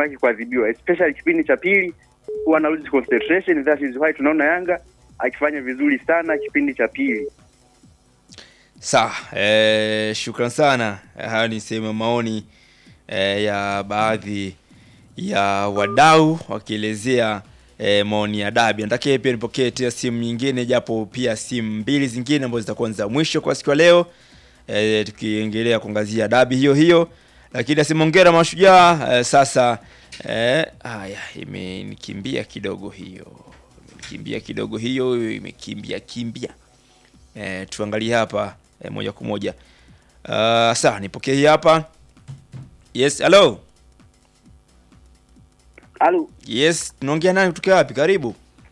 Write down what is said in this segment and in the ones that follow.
hataki kuadhibiwa, especially kipindi cha pili huwa na lose concentration. That is why tunaona Yanga akifanya vizuri sana kipindi cha pili. Sawa, eh, shukran sana. Hayo ni sehemu ya maoni eh, ya baadhi ya wadau wakielezea eh, maoni ya dabi. Nataka pia nipokee tena simu nyingine, japo pia simu mbili zingine ambazo zitakuwa ni za mwisho kwa siku ya leo eh, tukiendelea kuangazia dabi hiyo hiyo, lakini asimongera mashujaa eh, sasa eh, haya imenikimbia kidogo hiyo, imenikimbia kidogo hiyo, imekimbia kimbia eh, tuangalie hapa eh, moja kwa moja. Uh, sawa, nipokee hii hapa. Yes, hello. Halo, Yes, tunaongea nani kutoka wapi? Karibu.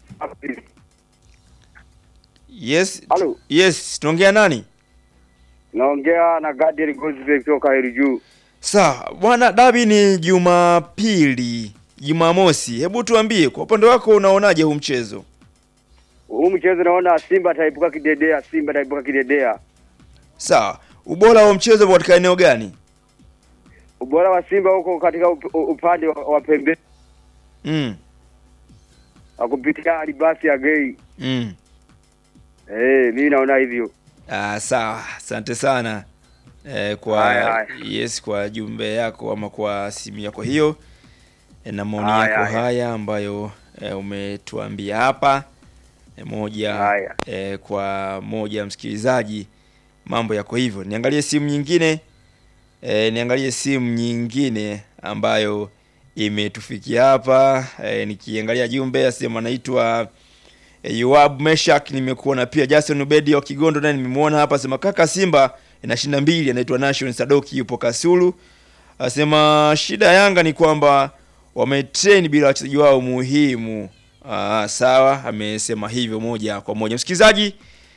Yes. Halo. Yes, tunaongea nani? naongea na Gadiel Gozbe kutoka Heru Sawa, bwana dabi ni Jumapili, Jumamosi. Hebu tuambie kwa upande wako unaonaje huu mchezo? Huu mchezo naona Simba ataibuka kidedea, Simba ataibuka kidedea. Sawa. Ubora wa mchezo upo katika eneo gani? Ubora wa Simba huko katika up, upande wa, wa pembe Mm. wa kupitia alibasi ya gei. Mm. Eh, mimi naona hivyo. Ah, sawa. Asante sana. Eh, kwa Haya, haya. yes kwa jumbe yako ama kwa simu yako hiyo eh, na maoni Haya, yako haya. haya ambayo eh, umetuambia hapa eh, moja Haya. eh, kwa moja msikilizaji, mambo yako hivyo. Niangalie simu nyingine eh, niangalie simu nyingine ambayo imetufikia hapa eh, nikiangalia jumbe asema anaitwa eh, Yoab Meshak, nimekuona pia Jason Ubedi wa Kigondo naye nimemwona hapa, asema kaka Simba inashinda mbili, anaitwa Nation Sadoki yupo Kasulu, asema shida ya Yanga ni kwamba wametrain bila wachezaji wao muhimu. Aa, sawa, amesema hivyo moja kwa moja. Msikilizaji,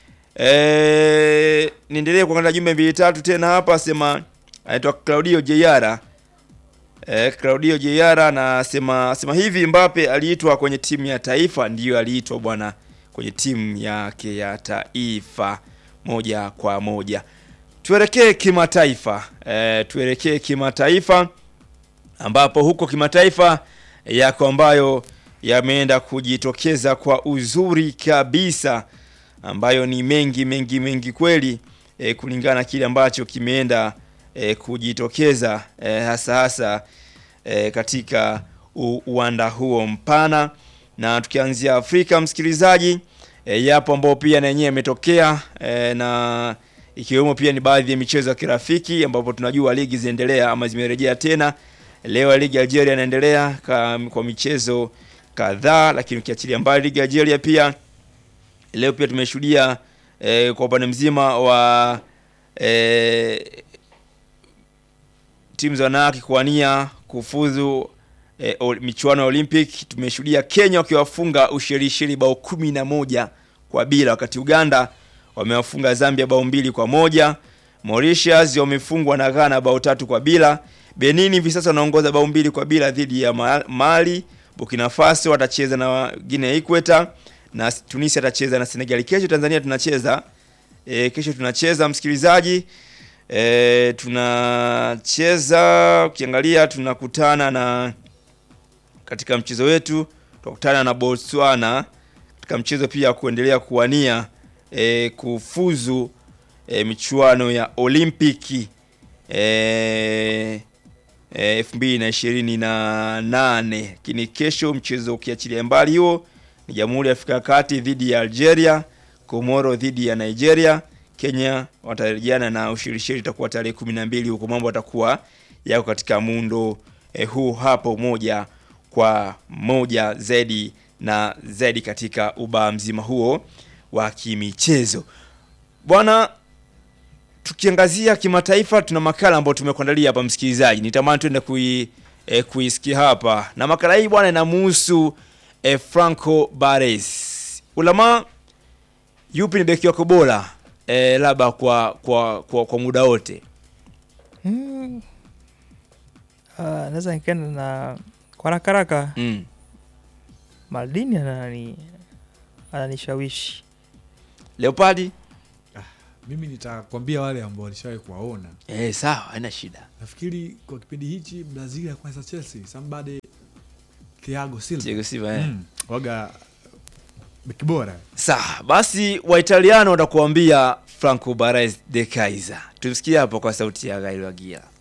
eh, niendelee kuangalia jumbe mbili tatu tena hapa, asema anaitwa Claudio Jeyara Eh, Claudio Jeyara anasema sema hivi Mbappe aliitwa kwenye timu ya taifa, ndiyo aliitwa bwana kwenye timu yake ya taifa moja kwa moja. Tuelekee kimataifa. Eh, tuelekee kimataifa ambapo huko kimataifa yako ambayo yameenda kujitokeza kwa uzuri kabisa ambayo ni mengi mengi mengi kweli eh, kulingana na kile ambacho kimeenda eh, kujitokeza eh, hasa hasa eh, katika u- uwanda huo mpana na tukianzia Afrika msikilizaji eh, yapo ambao pia na yenyewe yametokea eh, na ikiwemo pia ni baadhi ya michezo ya kirafiki ambapo tunajua ligi zinaendelea ama zimerejea tena leo ligi ya Algeria inaendelea ka- kwa michezo kadhaa lakini ukiachilia mbali ligi ya Algeria pia leo pia tumeshuhudia eh, kwa upande mzima wa eh, timu za wanawake kuwania kufuzu eh, ol- michuano ya Olympic. Tumeshuhudia Kenya wakiwafunga Ushelisheli bao kumi na moja kwa bila, wakati Uganda wamewafunga Zambia bao mbili kwa moja. Mauritius wamefungwa na Ghana bao tatu kwa bila. Benin hivi sasa wanaongoza bao mbili kwa bila dhidi ya Ma- Mali. Burkina Faso watacheza na Guinea Equator na Tunisia atacheza na Senegal. Kesho Tanzania tunacheza e, kesho tunacheza msikilizaji e, tunacheza ukiangalia tunakutana na katika mchezo wetu tutakutana na Botswana katika mchezo pia wa kuendelea kuwania e, kufuzu e, michuano ya Olimpiki e, elfu mbili na ishirini na nane lakini kesho mchezo ukiachilia mbali huo ni Jamhuri ya Afrika ya Kati dhidi ya Algeria, Komoro dhidi ya Nigeria, Kenya watarejeana na Ushelisheli itakuwa tarehe kumi na mbili huko mambo atakuwa yako katika muundo eh, huu hapo moja kwa moja zaidi na zaidi katika ubaa mzima huo wa kimichezo bwana tukiangazia kimataifa tuna makala ambayo tumekuandalia hapa msikilizaji nitamani tuende kui, eh, kuisikia hapa na makala hii bwana inamuhusu eh, franco bares ulama yupi ni beki wako bora eh, labda kwa, kwa, kwa, kwa muda wote Mm. Uh, naweza nikaenda na kwa haraka haraka mm. Maldini anani ananishawishi leopadi mimi nitakwambia wale ambao walishawahi kuwaona eh, sawa haina shida nafikiri kwa kipindi hichi brazil ya kwanza chelsea somebody Thiago Silva Thiago Silva, eh. mm, waga beki bora Sawa, basi Waitaliano watakuambia Franco Baresi de Kaiser. Tumsikie hapo kwa sauti ya Gail Wagia.